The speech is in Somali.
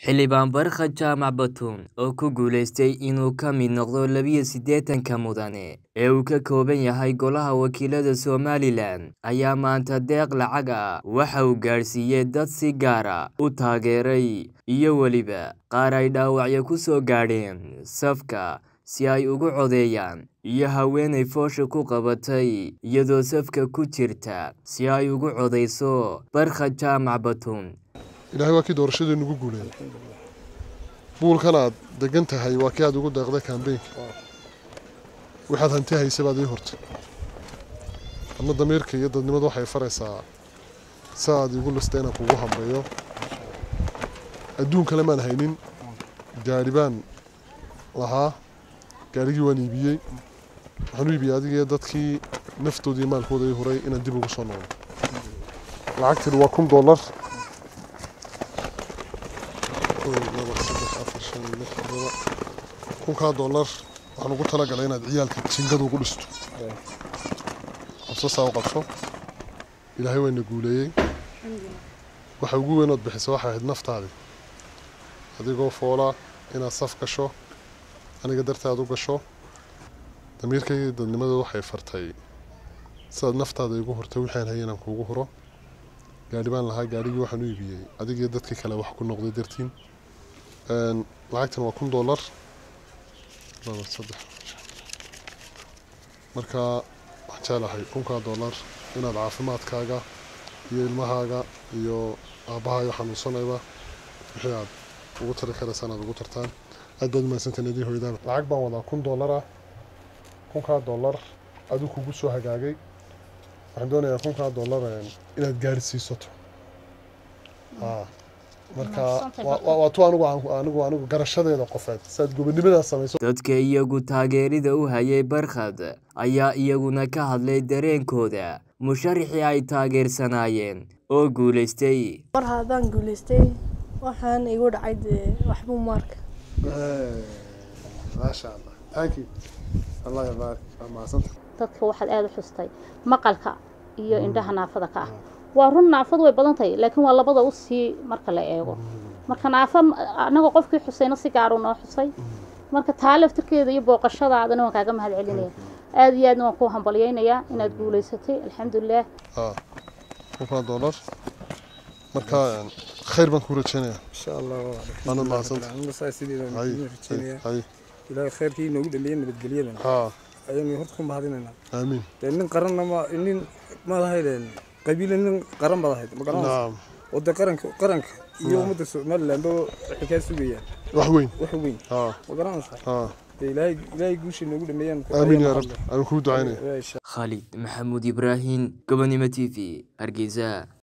Xildhibaan Barkha Jaamac Batuun oo ku guuleystay inuu ka mid noqdo labiyo siddeetanka mudane ee uu ka kooban yahay Golaha Wakiilada Somalilan ayaa maanta deeq lacag ah waxa uu gaarsiiyay dad si gaar ah u taageeray iyo weliba qaar ay dhaawacyo ku soo gaadheen safka si ay ugu codeeyaan iyo haweeney foosha ku qabatay iyadoo safka ku jirta si ay ugu codeyso Barkha Jaamac Batuun ilaahay waa kii doorashadii nagu guuleeyay buulkan aad degan tahay waa kii aad ugu deeqday kambeynka waxaad hanti haysa baad ii hortay adna damiirka iyo dadnimadu waxay faraysaa si aad iigu lista inaan kugu hambeeyo adduun kale maan haynin gaari baan lahaa gaarigii waan iibiyey waxaan u iibiyey adiga iyo dadkii naftooda iyo maalkooda ii huray inaan dib ugu soo noqdo lacagtani waa kun dollar kunkaa dollar waxaan ugu talagalay inaad ciyaalka jingada ugu dhisto qabsasaa u qabso ilaahay wayna guuleeyey waxa ugu weynood bixisa waxay ahayd naftaadii adigoo foolaa inaad saf gasho aniga dartaad u gasho damiirkayga dadnimadooda waxay fartay sidaad naftaada igu hortay waxaan hayay inaan kuugu huro gaadhi baan lahaa gaadhigii waxaan u iibiyey adigiyo dadkii kale wax ku noqday dartiin lacagtan waa kun dollar laba saddex marka waxaan jeclahay kunkaa dollar inaad caafimaadkaaga iyo ilmahaaga iyo aabbahaaga xanuunsanayba wixii aad ugu tari karaysa inaad ugu tartaan aad baad umaadsantahin adii hooyadaaba lacag baan wadaa kun dollar ah kunkaa dollar adigu kugu soo hagaagay waxaan doonayaa kunkaa dollar inaad gaarsiisato marka waa tu anigu anigu anigu garashadeeda qofeed saad gobonimadaas samayso dadka iyagu taageerida u hayay barkhad ayaa iyaguna ka hadlay dareenkooda musharaxii ay taageersanaayeen oo guulaystay mar haddaan guulaystay waxaan igu dhacay dee waxbuu maarka maasha allah thank you allah yabaarik waa mahadsanta dadka waxaad aada u xustay maqalka iyo indhaha naafada ka ah waa run naafadu way badan tahay laakiin waa labada u sii marka la eego marka naafa anagoo qofkii xusayna si gaaru noo xusay marka taa laftirkeeda iyo booqashadaadana waan kaaga mahad celinaya aada iyo aadna waan ku hambalyaynayaa inaad guulaysatay alxamdulilah kunkaa dollar marka khayr baan kuu rajeynayaa insha allah waana mahadsanta ilaahay khayrkii inoogu dhaliyay nabadgelyadana haa ayaynu horta ku mahadinaynaa aamiin dee nin qaranna ma nin madahaydeen qabiile nin qaran badahayd ma garanaysa naam oo dee qaranka qaranka iyo ummadda somalilandba waxay kaa sugayaan wax weyn wax weyn haa ma garanaysa haa dee ilaahay ilaahay guusha inoogu dhameeyaan aamiin yaa rabbi aan kuu ducaynaya Khalid Maxamuud Ibraahin Gobonimo TV Hargeysa